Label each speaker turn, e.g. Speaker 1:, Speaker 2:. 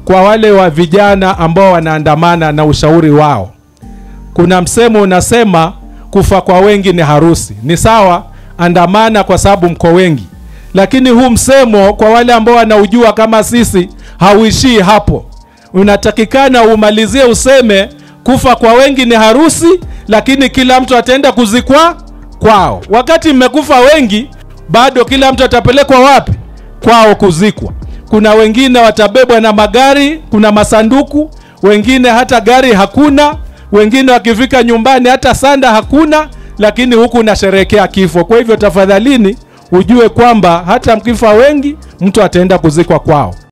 Speaker 1: kwa wale wa vijana ambao wanaandamana na ushauri wao. Kuna msemo unasema kufa kwa wengi ni harusi. Ni sawa, andamana kwa sababu mko wengi, lakini huu msemo kwa wale ambao wanaujua kama sisi hauishii hapo. Unatakikana umalizie useme kufa kwa wengi ni harusi, lakini kila mtu ataenda kuzikwa kwao. Wakati mmekufa wengi, bado kila mtu atapelekwa wapi? Kwao kuzikwa. Kuna wengine watabebwa na magari, kuna masanduku, wengine hata gari hakuna, wengine wakifika nyumbani hata sanda hakuna, lakini huku unasherehekea kifo. Kwa hivyo tafadhalini, ujue kwamba hata mkifa wengi, mtu ataenda kuzikwa kwao.